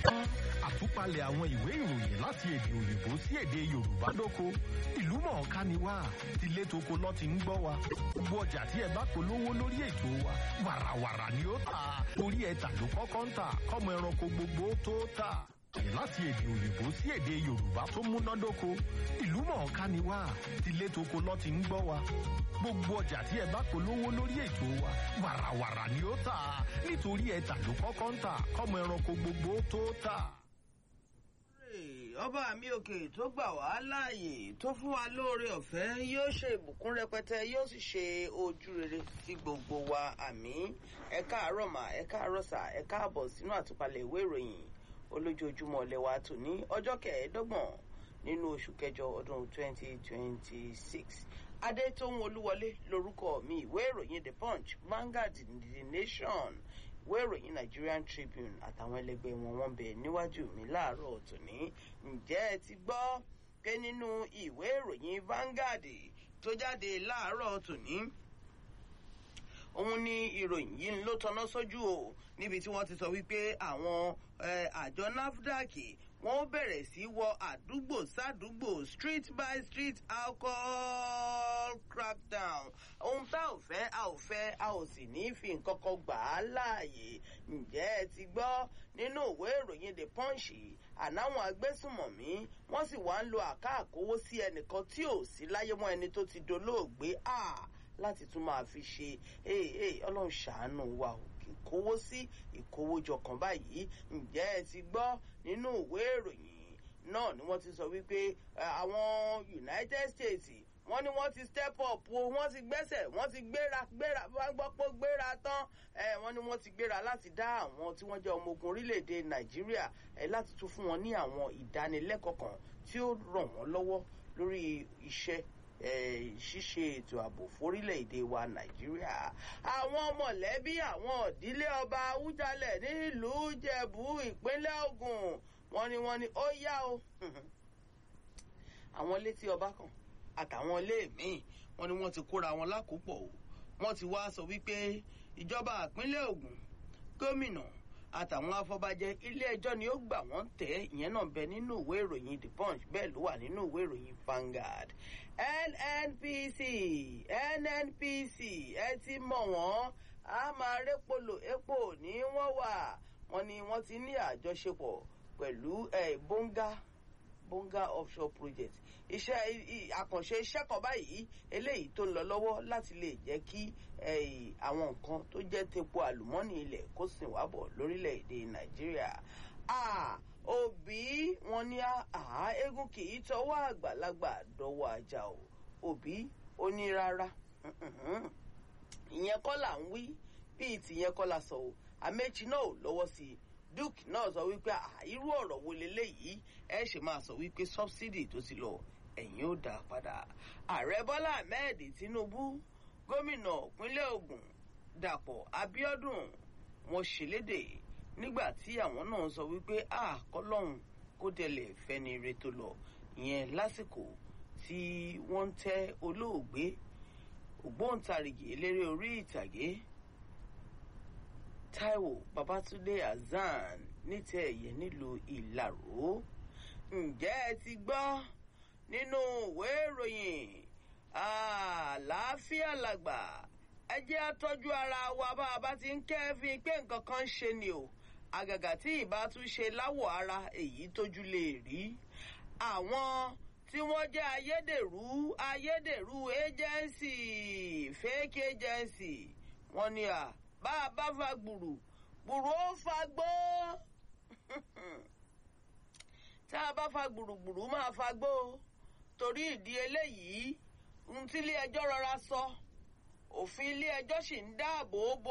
àtúpalẹ̀ àwọn ìwé ìròyìn láti èdè òyìnbó sí èdè yorùbá lóko ìlú mọ̀ọ́ká ni wá tilé toko lọ́ ti ń gbọ́ wa gbogbo ọjà tí ẹ bá polówó lórí ètò wa wàràwàrà ni ó tà torí ẹ̀ta ló kọ́kọ́ ń tà kọ́mọ ẹranko gbogbo tó tà láti èdè òyìnbó sí èdè yorùbá tó múnádóko ìlú mọ̀ọ́ká ni wá tilé toko lọ́ ti ń gbọ́ wa gbogbo ọjà tí ẹ bá polówó lórí ètò wa wàràwàrà ni ó tà nítorí ẹ̀ta ló kọ́kọ́ ń tà kọ́mọ ẹranko gbogbo tó tà. ọba mi òkè tó gbà wá láàyè tó fún wa lóore ọ̀fẹ́ yóò ṣe ìbùkún rẹpẹtẹ yóò sì ṣe ojú rere sí gbogbo wa àmì ẹ káàárọ̀ mà ẹ káàárọ̀ sà ẹ káàbọ̀ sínú àtúpalẹ̀ ìwé ìròyìn olójoojúmọ́ lẹ́wà tòní ọjọ́ kẹẹ̀ẹ́dọ́gbọ̀n nínú oṣù kẹjọ ọdún 2026 adétóhun olúwọlé lorúkọ mi ìwé ìròyìn the punch vanguard the nation ìwé ìròyìn nigerian tribune àtàwọn ẹlẹgbẹ́ wọn wọ́n bẹ níwájú mi láàárọ̀ tòní ǹjẹ́ ẹ ti gbọ́ pé nínú ìwé ìròyìn vanguard tó jáde láàárọ̀ tòní òun ni ìròyìn yìí ló tọná sójú o níbi tí wọ́n ti sọ wípé àwọn àjọ nafdac wọ́n bẹ̀rẹ̀ sí wọ àdúgbò sádùúgbò street by street alcohol crackdown ohun tá ò fẹ́ a ò fẹ́ a ò sì ní fi nǹkan kan gbà á láàyè ǹjẹ́ ẹ ti gbọ́ nínú ìwé ìròyìn the punch ànáwọn agbésùmọ̀mí wọ́n sì wá ń lo àká àkówó sí ẹnìkan tí ò sí láyé mọ́ ẹni tó ti dolóògbé ah láti tún máa fi ṣe ọlọ́run ṣàánú wa o ìkówó sí ìkówójọ kan báyìí ǹjẹ́ ẹ ti gbọ́ nínú ìwé ìròyìn náà ni wọ́n ti sọ wípé àwọn united states wọ́n ní wọ́n ti step up o wọ́n ti gbẹ́sẹ̀ wọ́n ti gbéra gbéra wọ́n gbọ́ pé gbéra tán wọ́n ní wọ́n ti gbéra láti dá àwọn tí wọ́n jẹ́ ọmọ ogun orílẹ̀-èdè nàìjíríà láti tún fún wọn ní àwọn ìdánilẹ́kọ̀ọ́ kan tí ó ràn wọ́n lọ́wọ́ lórí iṣẹ́ ṣíṣe ètò ààbò fórílẹ̀-èdè wa nàìjíríà àwọn mọ̀lẹ́bí àwọn ìdílé ọba awújalẹ̀ nílùú jẹ̀bú ìpínlẹ̀ ogun wọ́n ní wọ́n ní ó yá o àwọn létí ọba kan àtàwọn ilé míì wọ́n ní wọ́n ti kóra wọn lákòópọ̀ o wọ́n ti wá sọ wípé ìjọba ìpínlẹ̀ ogun gómìnà àtàwọn afọbajẹ ilé ẹjọ́ ni ó gbà wọ́n tẹ̀ ìyẹn náà bẹ nínú ìwé ìròyìn the punch bẹ́ẹ̀ ló wà nínú ìwé ìròyìn Vanguard nnpc nnpc ẹ ti mọ̀ wọ́n a máa répolò epo ní wọ́n wà wọ́n ní wọ́n ti ní àjọṣepọ̀ pẹ̀lú bonga bonga offshore project iṣẹ́ àkànṣe iṣẹ́ kan báyìí eléyìí tó ń lọ lọ́wọ́ láti lè jẹ́ kí àwọn nǹkan tó jẹ́ tepo àlùmọ́ọ́nì ilẹ̀ kó sìn wá bọ̀ lórílẹ̀‐èdè nàìjíríà òbí wọn ní àhá eégún kì í tọwọ́ àgbàlagbà dọ́wọ́ ajá o òbí ó ní rárá ìyẹn kọ́ là ń wí bíi tìyẹn kọ́ la sọ o àmẹ́jì náà ò lọ́wọ́ sí i duke náà sọ wípé irú ọ̀rọ̀ wo leléyìí ẹ ṣe máa sọ wípé subsidy tó ti lọ ẹ̀yìn ó dá padà ààrẹ bọ́lá ahmed tinubu gómìnà ìpínlẹ̀ ogun dàpọ̀ abiodun wọn ṣèlédè nígbà tí àwọn náà sọ wípé àkọlọ́hún kó délẹ̀ fẹ́ni re tó lọ ìyẹn lásìkò tí wọ́n ń tẹ́ olóògbé ògbóǹtarìgì eléré orí ìtàgé taiwo babatunde hasan nítẹ̀ ẹ̀yẹ nílùú ìlàró ǹjẹ́ ẹ ti gbọ́ nínú ìwé ìròyìn àlàáfíà làgbà ẹ jẹ́ àtọ́jú ara wa bá a bá ti ń kẹ́fín pé nǹkan kan ń ṣe ni o àgàgà tí ìbá tún ṣe láwọ̀ ara èyí tójú lè rí àwọn tí wọ́n jẹ́ ayédèrú ayédèrú agency fake agency wọ́n ní à bá a bá fa gbùrù gbùrù ó fa gbó tá a bá fa gbùrùgbùrù máa fa gbó torí ìdí eléyìí ohun tí ilé ẹjọ́ rọra sọ òfin ilé ẹjọ́ sì ń dáàbò bo